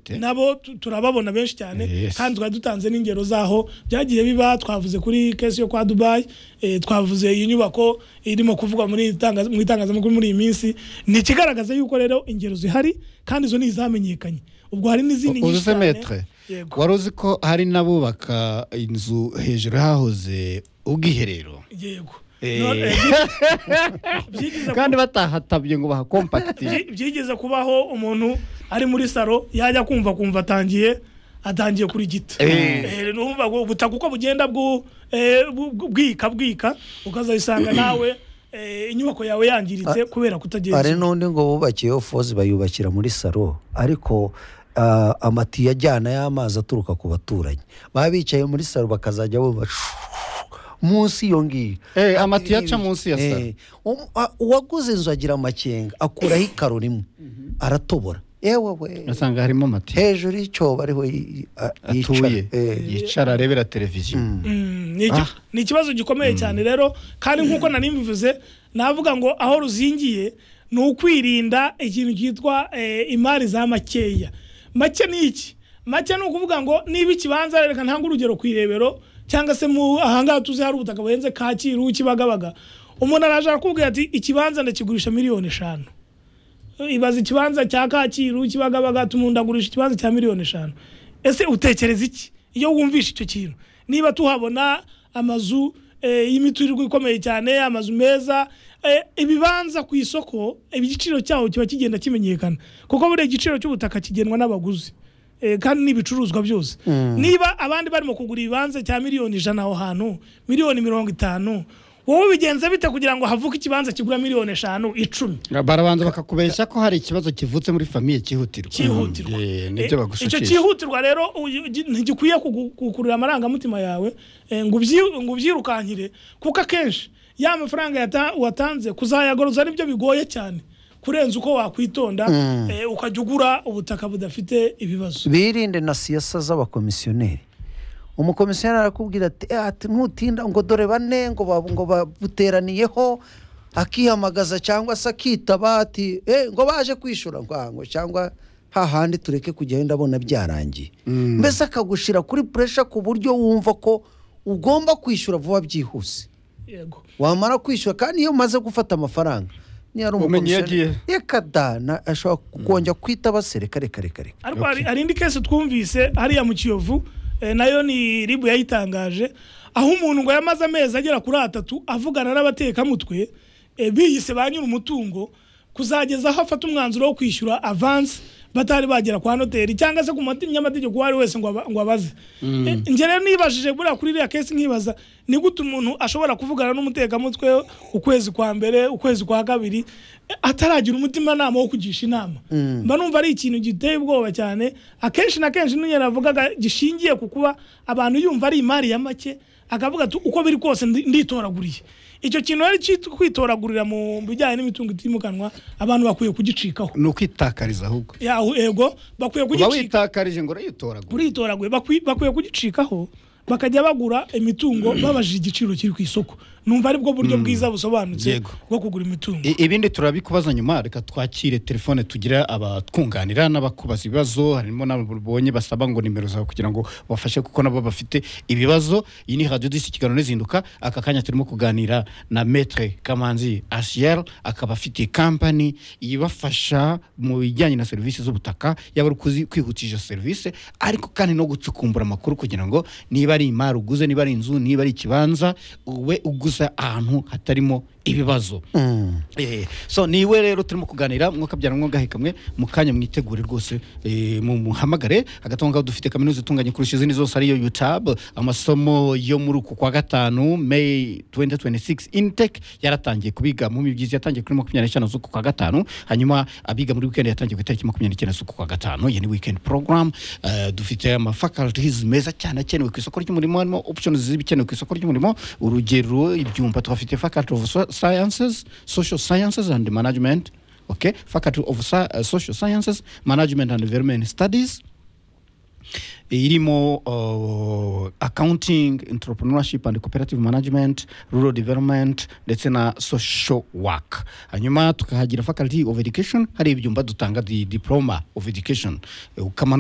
nabo tu- turababona benshi cyane Yes. kandi twari dutanze n'ingero zaho byagiye biba twavuze kuri kesi yo kwa dubayi eh, twavuze iyi nyubako irimo kuvugwa muri iri tangaza- mu itangazamakuru muri iyi minsi ni ikigaragaza yuko rero ingero zihari kandi izo ni izamenyekanye ubwo hari n'izindi nyinshi uzi cyane metre Yego. wari uzi ko hari n'abubaka inzu hejuru hahoze ubwiherero yego Eh. No, eh, byi- byigize kandi ku- batahatabye ngo bahakompakitire byi- byigeze kubaho umuntu ari muri saro yajya kumva kumva atangiye atangiye kurigita Eh. Eh, urumva ngo ubutaka uko bugenda bwu- eh, bu- bu- bwika bwika ukazayisanga nawe eh, inyubako yawe yangiritse kubera hari kutagenzura n'undi ngo bubakiyeho fozi bayubakira muri salo ariko ah, amatiyo ajyana y'amazi aturuka ku baturanyi baba bicaye muri salo bakazajya bumva shu- munsi iyo ngiyo Eh, amatiyo aca munsi ya salo. Eh, um- a- uwaguze inzu agira amakenga akuraho ikaro rimwe aratobora yewe we usanga harimo mati hejuru y'icyobo ariho yi- a- atuye yicara. Eh. yicara arebera televiziyo ni iki- ni ikibazo gikomeye cyane rero kandi nk'uko nari mbivuze navuga ngo aho ruzingiye ni ukwirinda ikintu cyitwa eh, imari za makeya make ni iki make ni ukuvuga ngo niba ikibanza reka ntange urugero ku irebero cyangwa se mu ahangaha tuzi hari ubutaka buhenze kacyiru kibagabaga umuntu araje arakubwira ati ikibanza ndakigurisha miliyoni eshanu ibaza ikibanza cya kacyiru kibagabaga tumundagurisha ikibanza cya miliyoni eshanu ese utekereza iki iyo wumvisha icyo kintu niba tuhabona amazu eh, y'imiturirwa ikomeye cyane amazu meza eh, ibibanza ku isoko igiciro cyaho kiba kigenda kimenyekana kuko buriya igiciro cy'ubutaka kigenwa n'abaguzi Eh, kandi n'ibicuruzwa byose niba abandi barimo kugura ibibanza cya miliyoni ijana aho hantu miliyoni mirongo itanu wowe bigenze bite kugira ngo havuke ikibanza kigura miliyoni eshanu icumi barabanza bakakubeshya ko hari ikibazo kivutse muri famiye cyihutirwa cyihutirwa Eh, nibyo Eh, icyo bagushukisha cyihutirwa rero uyu- gi- ntigikwiye kugu- kugukurura amarangamutima yawe eh, ngo ubyi- ngo ubyirukankire kuko akenshi ya mafaranga yata- watanze kuzayagoroza nibyo bigoye cyane kurenza uko wakwitonda eh, ukajya ugura ubutaka budafite ibibazo birinde na siyasa z'abakomisiyoneri umukomisiyoneri arakubwira ati "Eh, ati ntutinda ngo dore bane ngo ba- ngo babuteraniyeho akihamagaza cyangwa se akitaba ati "Eh, ngo baje kwishura ngo "Ah, ngo cyangwa hahandi tureke kujya wenda abona byarangiye mbese akagushira kuri puresha ku buryo wumva ko ugomba kwishyura vuba byihuse yego wamara kwishyura kandi iyo umaze gufata amafaranga niyo ari Umenye iyo umukomisiyoneri yekadana ashobora kongera kwitaba se reka reka reka reka ariko hari hari indi kesi twumvise hariya mu kiyovu eh, nayo ni ribu yayitangaje aho umuntu ngo yamaze amezi agera kuri atatu avugana n'abatekamutwe eh, biyise ba nyiri umutungo kuzageza aho afata umwanzuro wo kwishyura avansi batari bagera kwa noteri cyangwa se ku munyamategeko uwo ari we wese ngo aba- ngo abaze Eh, njye rero nibajije buriya kuri iriya kesi nkibaza ni gute umuntu ashobora kuvugana n'umutekamutwe ukwezi kwa mbere ukwezi kwa kabiri eh, ataragira umutimanama wo kugisha inama mba numva ari ikintu giteye ubwoba cyane akenshi na kenshi n'uyu yaravugaga gishingiye ku kuba abantu yumva ari imari ya make akavuga ati uko biri kose ndi- nditoraguriye icyo kintu rero cyitwa kwitoragurira mu bijyanye n'imitungo itimukanwa abantu bakwiye kugicikaho ni ukwitakariza ahubwo Ya, ego bakwiye uba kugicikaho witakarije ngo urayitoragura uritoraguye bakwi- bakwiye kugicikaho bakajya bagura imitungo babajije igiciro kiri ku isoko numva aribwo buryo bwiza busobanutse Yego. bwo kugura imitungo I- ibindi turabikubaza nyuma reka twakire telefone tugira abatwunganira n'abakubaza ibibazo harimo n'ababonye basaba ngo nimero zawe kugira ngo bafashe kuko nabo bafite ibibazo iyi ni radiyo disi ikiganiro n'izinduka aka kanya turimo kuganira na metre kamanzi asiyeri akaba afite kampani ibafasha mu bijyanye na serivisi z'ubutaka yaba ari ukuzi- kwihutisha serivisi ariko kandi no gucukumbura amakuru kugira ngo niba ari imari uguze niba ari inzu niba ari ikibanza ube uguza ahantu hatarimo ibibazo Eh, so niwe rero turimo kuganira mwokabyara mwogahekamwe mu kanya mwitegure rwose eh, mumuhamagare hagati aho ngaho dufite kaminuza itunganye kurusha izindi zose ariyo utab amasomo yo muri uku kwa gatanu may 2026 intec yaratangiye kubiga mu mibyizi yatangiye kuri makumyabiri n'eshanu z'uku kwa gatanu hanyuma abiga muri weekend yatangiye ku itariki makumyabiri n'icyenda z'uku kwa gatanu iyi ni weekend program Eh, dufite ama faculties meza cyane akenewe ku isoko ry'umurimo harimo options z'ibikenewe ku isoko ry'umurimo urugero ibyumba tuhafite faculty of So- sciences social sciences and management okay faculty of Sci- uh, social sciences management and environment studies irimo uh, accounting entrepreneurship and cooperative management rural development ndetse na social work hanyuma tukahagira faculty of education hari ibyumba dutanga di diploma of education Eh, ukamanuka